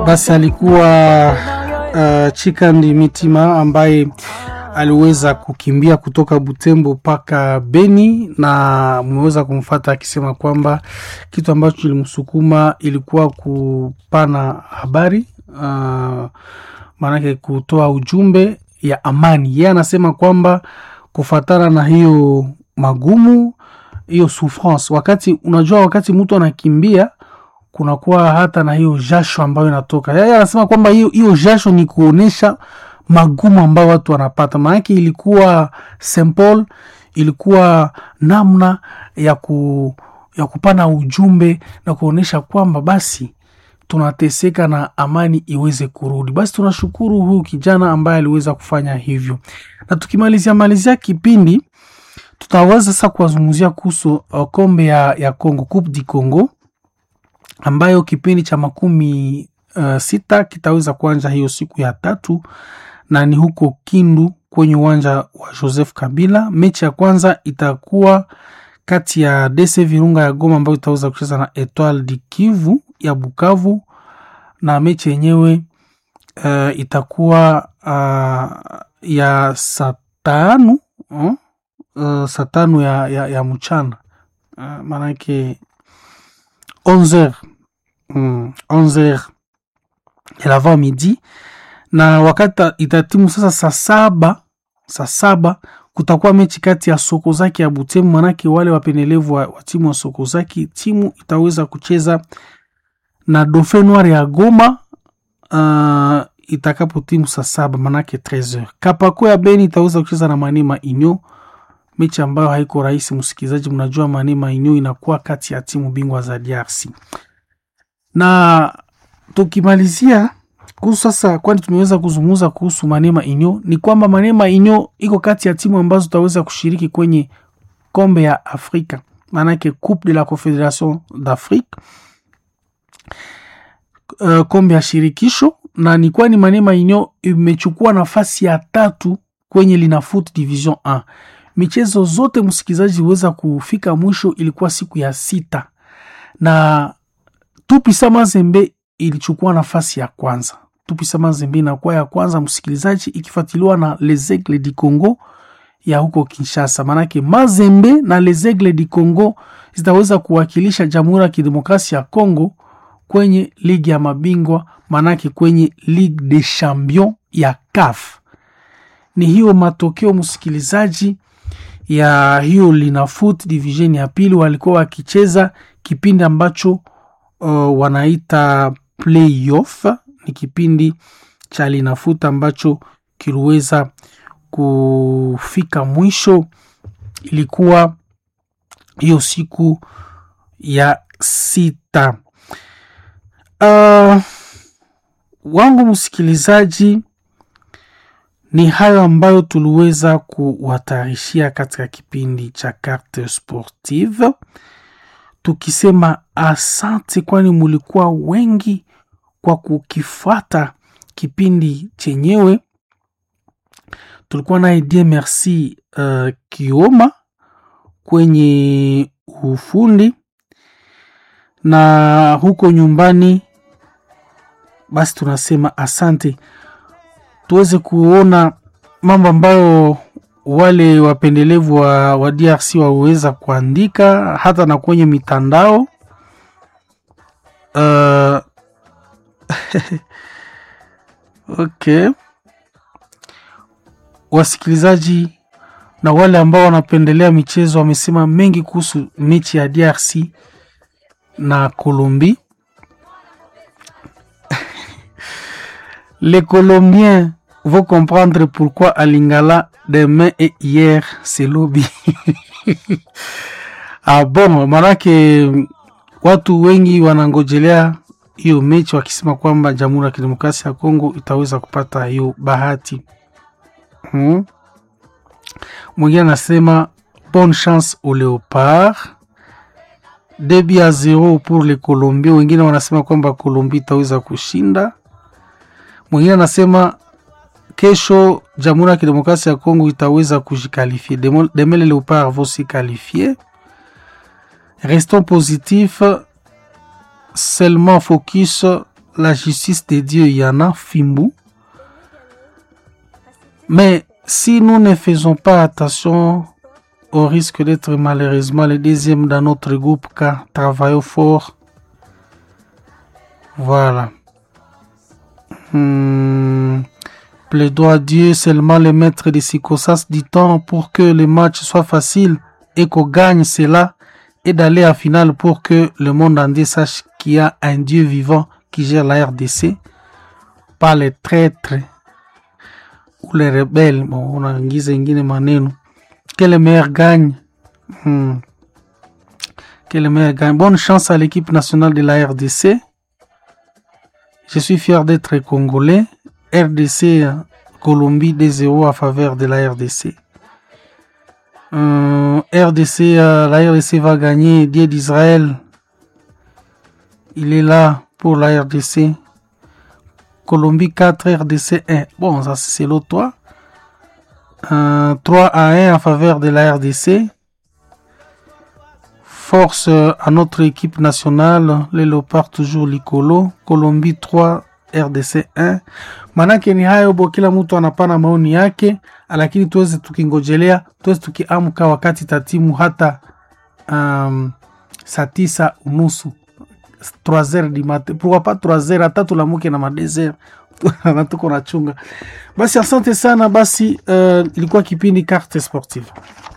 Basi alikuwa uh, Chikandi Mitima ambaye aliweza kukimbia kutoka Butembo mpaka Beni na mmeweza kumfata akisema kwamba kitu ambacho kilimsukuma ilikuwa kupana habari uh, maanake kutoa ujumbe ya amani. Yeye anasema kwamba kufatana na hiyo magumu hiyo souffrance, wakati unajua, wakati mtu anakimbia kunakuwa hata na hiyo jasho ambayo inatoka. Yeye anasema kwamba hiyo hiyo jasho ni kuonesha magumu ambayo watu wanapata, maanake ilikuwa simple, ilikuwa namna ya ku ya kupana ujumbe na kuonesha kwamba basi tunateseka na amani iweze kurudi. Basi tunashukuru huyu kijana ambaye aliweza kufanya hivyo, na tukimalizia malizia kipindi tutaweza sasa kuwazungumzia kuhusu uh, kombe ya, ya Congo, Coupe du Congo ambayo kipindi cha makumi uh, sita kitaweza kuanza hiyo siku ya tatu na ni huko Kindu kwenye uwanja wa Joseph Kabila. Mechi ya kwanza itakuwa kati ya DC Virunga ya Goma ambayo itaweza kucheza na Etoile du Kivu ya Bukavu, na mechi yenyewe uh, itakuwa uh, ya saa tano uh, uh, saa tano ya, ya, ya mchana uh, maanake 11h mm, 11h ya l'avant midi, na wakati itatimu sasa saa saba saa saba kutakuwa mechi kati ya Sokozaki ya Butembo, manake wale wapendelevu wa, wa timu wa Sokozaki, timu itaweza kucheza na Dauphin Noir ya Goma uh, itakapo timu saa saba manake 13h. Kapako ya Beni itaweza kucheza na Manema Inyo, mechi ambayo haiko rahisi. Msikilizaji, mnajua Manema Inyo inakuwa kati ya timu bingwa za DRC. Na tukimalizia kuhusu sasa, kwani tumeweza kuzungumza kuhusu Manema Inyo, ni kwamba Manema Inyo iko kati ya timu ambazo tutaweza kushiriki kwenye kombe ya Afrika, maanake Coupe de la Confederation d'Afrique, uh, kombe ya shirikisho, na ni kwani Manema Inyo imechukua nafasi ya tatu kwenye Linafoot Division 1. Michezo zote msikilizaji, huweza kufika mwisho, ilikuwa siku ya sita na Tupisa Mazembe ilichukua nafasi ya kwanza. Tupisa Mazembe inakuwa ya kwanza msikilizaji, ikifuatiliwa na Les Aigles du Congo ya huko Kinshasa. Maanake Mazembe na Les Aigles du Congo zitaweza kuwakilisha Jamhuri ya Kidemokrasia ya Congo kwenye ligi ya mabingwa, maanake kwenye Ligue des Champions ya CAF. Ni hiyo matokeo msikilizaji ya hiyo Linafoot division ya pili, walikuwa wakicheza kipindi ambacho uh, wanaita playoff. Ni kipindi cha Linafoot ambacho kiliweza kufika mwisho, ilikuwa hiyo siku ya sita. Uh, wangu msikilizaji ni hayo ambayo tuliweza kuwatarishia katika kipindi cha Carte Sportive, tukisema asante, kwani mulikuwa wengi kwa kukifuata kipindi chenyewe. Tulikuwa naye die merci uh, Kioma kwenye ufundi na huko nyumbani, basi tunasema asante tuweze kuona mambo ambayo wale wapendelevu wa, wa DRC waweza kuandika hata na kwenye mitandao uh, okay. Wasikilizaji na wale ambao wanapendelea michezo wamesema mengi kuhusu mechi ya DRC na Colombie. Les Colombiens vont comprendre pourquoi à Lingala demain et hier c'est lobby. Ah, bon, manake watu wengi wanangojelea hiyo mechi wakisema kwamba Jamhuri ya Kidemokrasia ya Kongo itaweza kupata hiyo bahati. Hmm. Mwingine anasema bonne chance au Leopard. Debi ya zero pour les Colombiens. Wengine wanasema kwamba Colombie itaweza kushinda. Mwingine anasema kesho Jamhuri ya Kidemokrasia ya Kongo itaweza kujikalifie. Demain les Leopards vont se qualifier. Restons positifs, seulement focus la justice de Dieu, il y en a Fimbu. Mais si nous ne faisons pas attention, on risque d'être malheureusement le deuxième dans notre groupe car travaillons fort. Voilà. Hmm. Plaidois à Dieu, seulement le maître de circonstances du temps pour que le match soit facile et qu'on gagne cela et d'aller à finale pour que le monde entier sache qu'il y a un Dieu vivant qui gère la RDC, pas les traîtres ou les rebelles. Bon, on a ingine maneno. Que le meilleur gagne. Hmm. Que le meilleur gagne. Bonne chance à l'équipe nationale de la RDC. Je suis fier d'être congolais. RDC Colombie 2-0 à faveur de la RDC. Euh, RDC, euh, la RDC va gagner. Dieu d'Israël, il est là pour la RDC. Colombie 4, RDC 1. Bon, ça c'est l'autre 3. Euh, 3 à 1 en faveur de la RDC. Force à notre équipe nationale, les Léopards toujours Licolo. Colombie 3, RDC 1. Manake ni hayo bo, kila mtu anapana maoni yake, lakini tuweze tukingojelea, tuweze tukiamka wakati tatimu hata um, saa tisa unusu 3h du matin, pourquoi pas 3h, hata tulamuke na madesert na tuko na chunga. Basi asante sana. Basi uh, ilikuwa kipindi Carte Sportive.